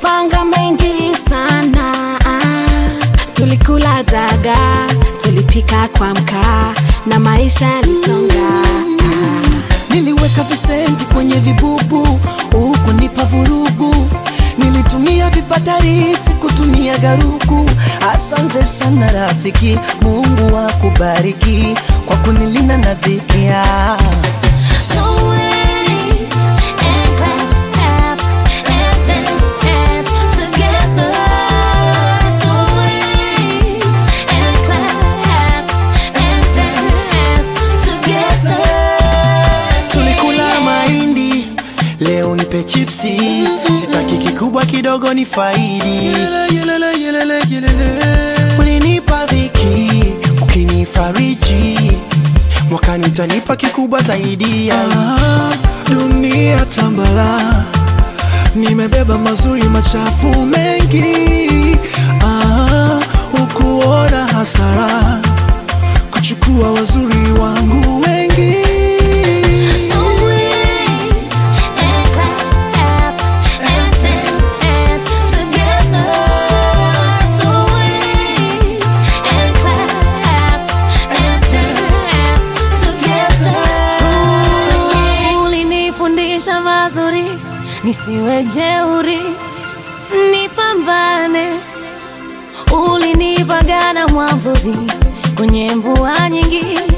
tulipanga mengi sana tulikula daga tulipika kwa mkaa na maisha yalisonga Niliweka visenti kwenye vibubu huku nipa vurugu, nilitumia vipatari sikutumia garuku. Asante sana rafiki, Mungu akubariki kwa kunilinda na dhiki. ah. So wave and clap and dance together. So wave and clap and dance together. Tulikula mahindi, leo nipe chipsi, sitaki kikubwa kidogo ni faidi. Ulinipa dhiki, ukinifariji, mwakani utanipa kikubwa zaidi. Ah, dunia tambala, nimebeba mazuri machafu mengi. Ah, ukuona hasara kuchukua wazuri wangu wengi. So wave and clap and dance together. So wave and clap and dance together. Ulinifundisha mazuri, nisiwe jeuri, nipambane. Ulinipagana mwavuli kwenye mvua nyingi